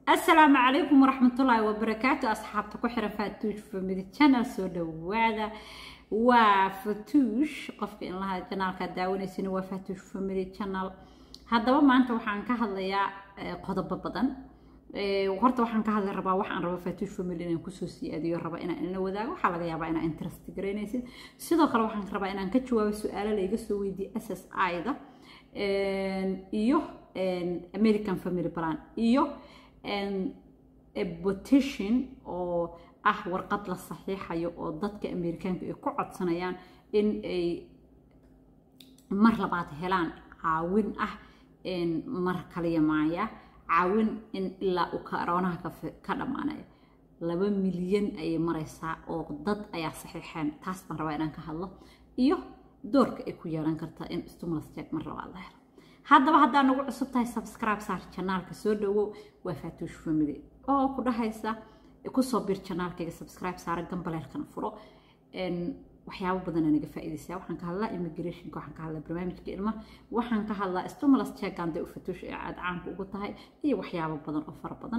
asalaamu calaykum waraxmatullaahi wabarakaatu asxaabta ku xiran faatuush family channel soo dhawaada waa fatuush qofka in lahaa janaalka daawanaysana waa faatuush family channel haddaba maanta waxaan ka hadlayaa qodobo badan horta waxaan ka hadli rabaa waxaan raba faatuush family inaan kusoo siyaadiyo raba inaan ila wadaago waxaa laga yaabaa inaan interest garaynaysid sidoo kale waxaan rabaa inaan ka jawaabo su-aalo layga soo weydiye s s i-da iyo american family plan iyo petition oo ah warqad la saxiixayo oo dadka amerikaanka ay ku codsanayaan in ay mar labaad helaan caawin ah mar kaliya maaya caawin in ilaa uu karoonaha ka dhammaanayo laba milyan ayay maraysaa oo dad ayaa saxiixeen taas baan rabaa inaan ka hadlo iyo doorka ay ku yeelan kartaa in stimulus check mar labaad la helo haddaba haddaa nagu cusub tahay subscribe saar janaalka soo dhawow waa faatuush family oo ku dhahaysa kusoo bir janaalkayga subscribe saara gambaleelkana furo waxyaabo badana naga faa'iidaysaa waxaan ka hadlaa immigrationka waxaan ka hadlaa barnaamijka ilma waxaan ka hadlaa stimulus check aan dee u fatuush ee aad caanka ugu tahay iyo waxyaabo badan oo fara badan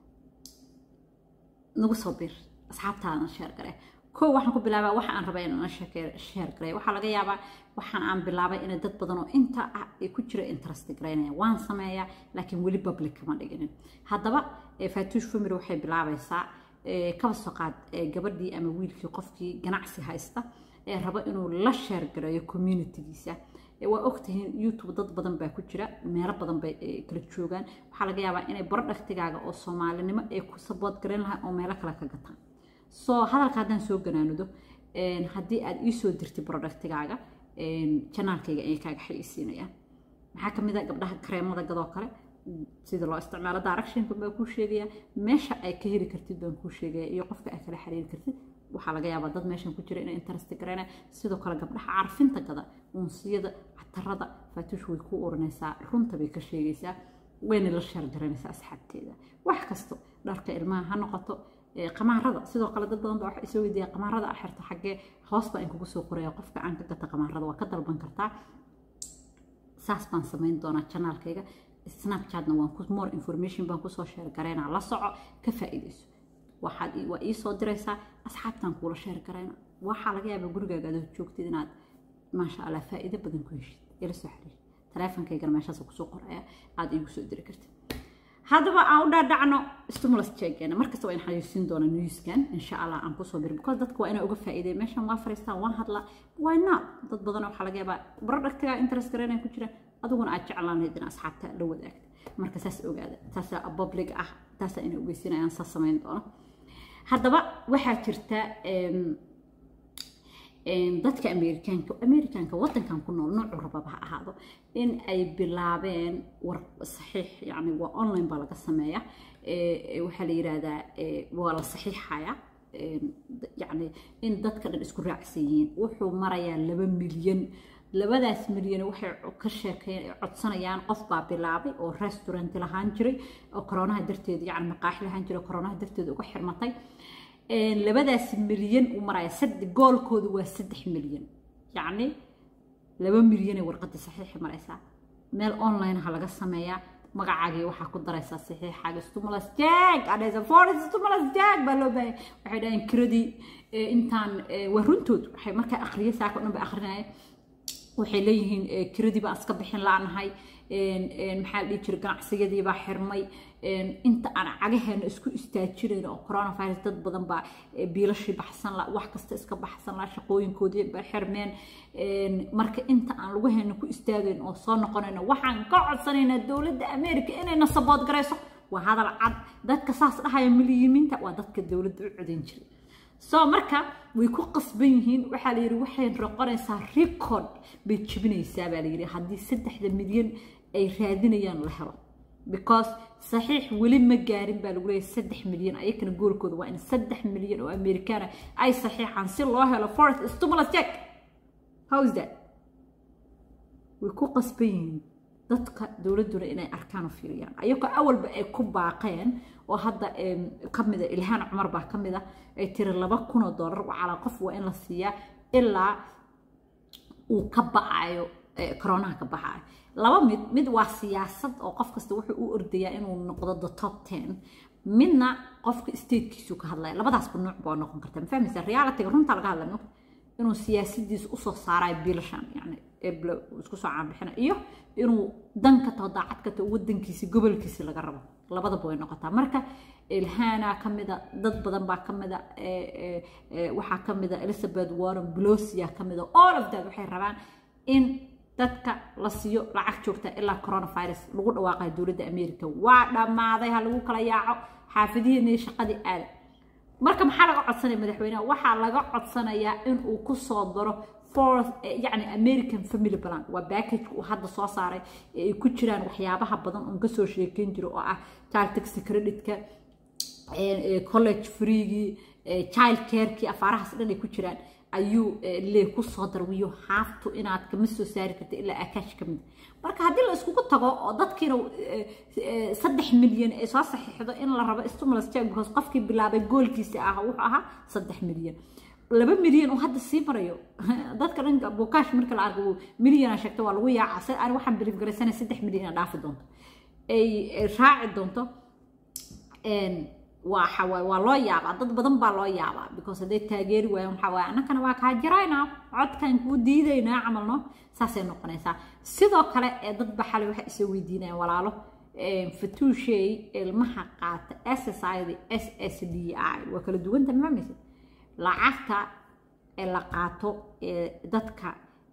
nagu soo bir asxaabtaadana sheer gare kow waxaan ku bilaabaa waxa aan rabaa inaan sheer garay waxaa laga yaabaa waxaan aan bilaabay inay dad badan oo inta ah ay ku jira interest garaynaya waan sameeyaa laakiin weli public kama dhiginin haddaba faatuush family waxay bilaabaysaa kaba soo qaad gabadhii ama wiilkii qofkii ganacsi haysta ee raba inuu la sheer gareeyo communitygiisa waa ogtihiin youtube dad badan baa ku jira meelo badan bay kala joogaan waxaa laga yaabaa inay barodhaktigaaga oo soomaalinimo ay ku sabood garayn lahaa oo meelo kale ka gataan soo hadalka haddaan soo ganaanudo haddii aad ii soo dirtay productigaaga janaalkayga ayay kaaga xayeysiinayaan maxaa kamid a gabdhaha kareemada gadoo kale sida loo isticmaalo directionka baan kuu sheegaya meesha ay ka heli kartid baan kuu sheegaya iyo qofka ay kala xiriiri kartid waxaa laga yaabaa dad meeshan ku jira inay interest gareynaya sidoo kale gabdhaha carfinta gada unsiyada catarada faatuush way ku urinaysaa runta bay ka sheegaysaa wayna la sheergaraynaysaa asxaabteeda wax kasto dharka ilmaha ha noqoto qamaarada sidoo kale dad badan baa waxa isoo weydiiya qamaarada a xirta xaggee hoos baa in kugu soo qoraya qofka aan ka gata qamaarada waa ka dalban kartaa saas baan samayn doonaa janaalkayga snapchatna waan ku more information baan kusoo sheer garaynaa la soco ka faa'iidayso waxaad waa ii soo diraysaa asxaabtaan kuula sheer garayna waxaa laga yaabaa gurigaaga aad joogtid inaad maasha allah faa'iido badan ku heshid ila soo xiriir taleefonkaygana meeshaas kusoo qoraya aad iigu soo diri kartid haddaba aan u dhaadhacno stimulus checkena markasta waa in xayeysiin doona newskan insha allah aan kusoo bir because dadka waa inaa uga faa'iiday meeshan waa fariistaan waan hadlaa why not dad badan waxaa laga yaabaa productiga interest garanaya ku jira adiguna aad jeclaanayd in asxaabta la wadaagta marka saas ogaada taasaa public ah taasaa inay ogeysinayaan saas samayn doono haddaba waxaa jirta dadka amerikaanka amerikaanka wadankan ku nool noocu rababa ha ahaado in ay bilaabeen war saxiix yani waa online baa laga sameeya waxaa la yiraahdaa waa la saxiixaya yani in dadka dhan isku raacsan yihiin wuxuu marayaa laba milyan labadaas milyan waxay ka sheekeen codsanayaan qof baa bilaabay oo restaurant lahaan jiray oo koronaha darteed yani maqaaxi lahaan jiray koronaha darteed uga xirmatay labadaas milyan u maraya goolkoodu waa saddex milyan yacni laba milyanay warqadda saxiixi maraysaa meel online ha laga sameeyaa magacaagii waxaa ku daraysaa saxiixaaga stimulus jag adhaysa forest stimulus jag baa loo baahaya waxay dhaheen kiradii intaan waa runtood waxay markaa akhriya saaka o dhan ba akhrinaya waxay leeyihiin kiradii baan iska bixin laanahay maxaa dhihi jira ganacsigadiibaa baa xirmay inta aan cagaheena isku istaajinayn oo coronavirus dad badan baa biilashii baxsan la wax kasta iska baxsan la shaqooyinkoodii ba xirmeen marka inta aan lugaheena ku istaagayn oo soo noqonayno waxaan ka codsanaynaa dowladda america inayna sabood garayso waa hadal cad dadka saas dhahaya milyimiinta waa dadka dowladda u codayn jiray soo marka way ku qasban yihiin waxaa la yidhi waxay noqonaysaa record bay jebinaysaa baa la yidhi haddii saddexda milyan ay raadinayaan la helo because saxiix weli ma gaarin baa lagu leeyahay saddex milyan ayakana goolkooda waa in saddex milyan oo amerikaana ay saxiixaan si loo helo forest stimulus check how is that way ku qasban yihiin dadka dowladduna inay arkaan oo fiiriyaan ayagoo awalba ay ku baaqeen oo hadda ka mida ilhaan cumar baa ka mid a ay tiri laba kun oo dollar calaa qof waa in la siiyaa ilaa uu ka ba'ayo koronaha ka baxayo laba mid mid waa siyaasad oo qof kasta wuxuu u ordayaa inuu noqdo the top ten midna qofka statekiisu ka hadlaya labadaasba nuuc baa noqon karta ma fahmaysa realityga runta laga hadlaya inuu siyaasadiisa usoo saarayo biilashan yani eble isku soo caanbixina iyo inuu dan ka taho daacad ka taho wadankiisi gobolkiisi laga rabo labadaba way noqotaa marka ilhaana kamida dad badan baa kamida waxaa kamida elizabeth warren blosia kamida all of that waxay rabaan in dadka la siiyo lacag joogta ilaa coronavirus lagu dhawaaqayo dowladda america waa dhammaaday ha lagu kala yaaco xaafadihiina shaqadii aada marka maxaa laga codsanaya madaxweyneha waxaa laga codsanayaa inuu kusoo daro fourth yani american family plan waa backageka uu hadda soo saaray ee ay ku jiraan waxyaabaha badan oon kasoo sheekeyn jiro oo ah child tax credit-ka college freegii child carekii afaarahaas dhan ay ku jiraan ayuu lee kusoo darwiyo haaftu inaad kama soo saari karta ilaa akash ka mid marka haddii la iskugu tago oo dadkiina saddex milyan ay soo saxiixdo in la rabo stimulus check because qofkii bilaabay goolkiisa ah wuxuu ahaa saddex milyan laba milyan oo hadda sii marayo dadka dhan bukaash marka la arko milyana sheegto waa lagu yaaca se aan waxaan biliif garaysanay saddex milyan ina dhaafi doonto ay raaci doonto waa waa loo yaabaa dad badan baa loo yaabaa because hadday taageeri waayaan waxaa waaye annakana waa kaa jiraynaa codkan kuu diidaynaa camalno saasay noqonaysaa sidoo kale ee dad baxale waxay isoo weydiinayaan walaalo fatuushey ilmaha qaata s s i da s s d i waa kala duwanta mafahmaysa lacagta ee la qaato ee dadka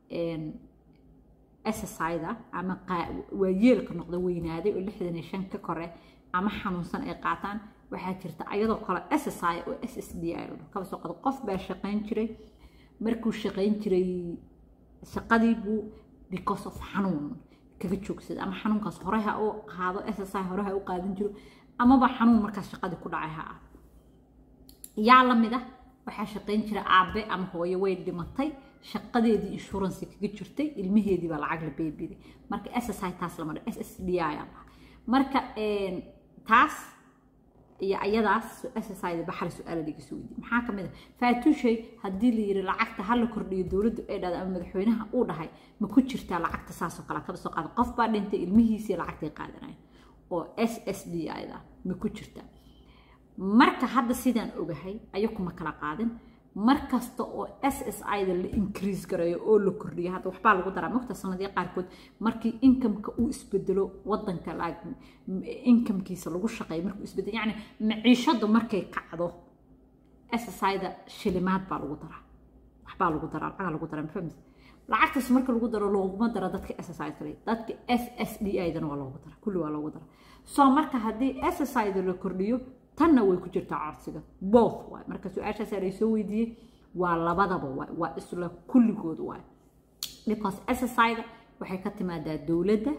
s s i da ama waa yeelka noqda weynaaday oo lixdan iyo shan ka kore ama xanuunsan ay qaataan waxaa jirta ayadoo kale s s i oo s s d i kaba soo qado qof baa shaqayn jiray markuu shaqayn jiray shaqadii buu because of xanuun kaga joogsada ama xanuunkaas hore ha u qaado s s i hore ha u qaadan jiro amaba xanuun markaas shaqadii ku dhacay ha ah yaa lamid ah waxaa shaqayn jira aabe ama hooyo way dhimatay shaqadeedii insurance kaga jirtay ilmaheedii baa lacag la beebiday marka s s i taas lama dha s s d i aa marka taas iyo ayadaas ssida baxal su-aala laga soo weydiye maxaa ka mid a faatuushay haddii la yiri lacagta ha la kordhiyo dowladdu ay dhahda ama madaxweynaha uu dhahay ma ku jirtaa lacagta saasoo kale kaba soo qaada qof baa dhintay ilmihiisii lacagtay qaadanaya oo s s d ida ma ku jirtaa marka hadda sidaan ogahay ayakuma kala qaadin mar kasta oo s s ida la increase gareeyo oo la kordhiyo hadda waxbaa lagu daraa mogta sanadii qaarkood markii inkamka uu isbedelo wadanka inkamkiisa lagu shaqeeyo markuu isbedelo yacni maciishadu markay kacdo s s ida shilimaad baa lagu daraa waxbaa lagu daraa lacaga lagu daraa mafahmis lacagtaas marka lagu daro looguma daro dadka s s i kale dadka s s d idana waa loogu daraa kulli waa loogu daraa soo marka haddii s s ida la kordhiyo tanna way ku jirtaa codsiga both waay marka su-aashaas la soo weydiiyey waa labadaba waay waa isla kulligood waay because ssida waxay ka timaadaa dowladda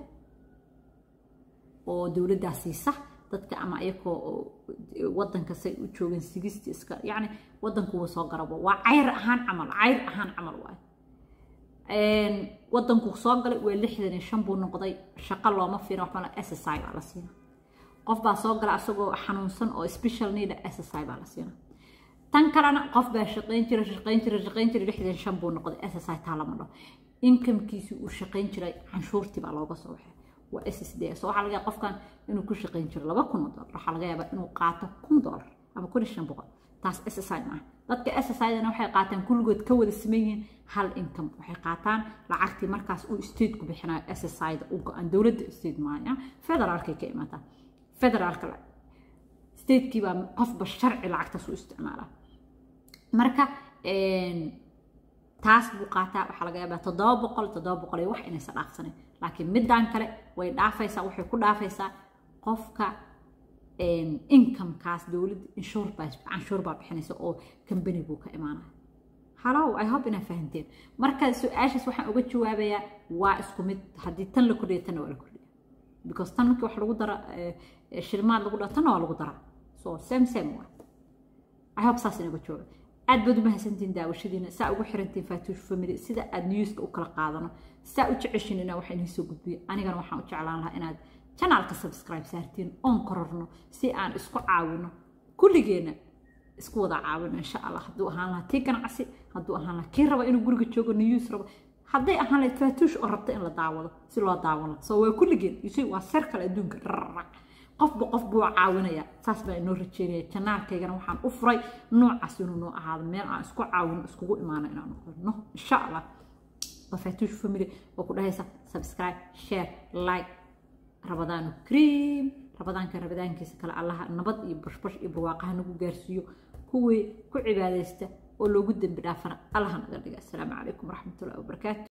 oo dowladdaa siisa dadka ama ayakoo wadanka say u joogeen sigisti iska yacni wadankuwa soo garabo waa cayr ahaan camal cayr ahaan camal waay wadanku soo galay waa lixdan iyo shan buu noqday shaqo looma fiina waxmala ssi baa la siina qof baa soo gala asagoo xanuunsan oo special need ssi baa la siina tan kalena qof baa shaqayn jira shaqayn jira shaqayn jira lixdan shan buu noqday ssi taa lama dhaho inkamkiisii uu shaqayn jiray canshuurtii baa looga soo waxay waa s d so waxaa laga yaaba qofkan inuu ku shaqayn jiro laba kun oo dollar waxaa laga yaabaa inuu qaato kun dollar ama kun iyo shan boqol taas ssi maaha dadka ssidana waxay qaataan kulligood ka wada siman yihiin hal income waxay qaataan lacagtii markaas uu stateku bixinayo ssida u go-an dowladda state maaya federaalkay ka imaataa federaalka statekii baa qofba sharci lacagtaas u isticmaalaa marka taas buu qaataa waxaa laga yaabaa toddoba boqol toddoba boqol iyo wax inaysa dhaafsanin laakiin midaan kale way dhaafaysaa waxay ku dhaafaysaa qofka incomekaas dowladda inshuur baa canshuur baa bixinaysa oo company buu ka imaanaya halow i hope inaa fahanteen marka su-aashaas waxaan uga jawaabayaa waa isku mid haddii tan la kordhiya tanna waa la kordhiya because tan markii wax lagu dara shilmaad lagu daro tanna waa lagu daraa so same same waa i hope saas inaga jawaaba aad baad u mahadsantiin daawashadiina saa ugu xirantiin faatuush family sida aad newska u kala qaadano saa u jeceshin inaa waxa inii soo gudbiyo anigana waxaan u jeclaan lahaa inaad janaalka subscribe saartiin oon kororno si aan isku caawino kulligeenna isku wada caawino insha allah hadduu ahaan lahaa tii ganacsi hadduu ahaan lahaa kii raba inuu guriga joogo news rabo hadday ahaan lahayd faatuush oo rabta in la daawado si loo daawano soo waa kulligeen isu waa sar kale adduunka rarrac qofba qof buu caawinaya saas baa inoo rajeynaya janaalkaygana waxaan u furay noocaas inuu noo ahaado meel aan isku caawino iskugu imaano inaan noqono insha allah waa faatuush family oo ku dhahaysa subscribe share like rabadaanu cream rabadaanka rabadaankiisa kale allaha nabad iyo bashbash iyo barwaaqaha nagu gaarsiiyo kuwii ku cibaadaysta oo loogu dembi dhaafana allaha naga dhiga asalaamu calaykum waraxmatullahi wabarakaatu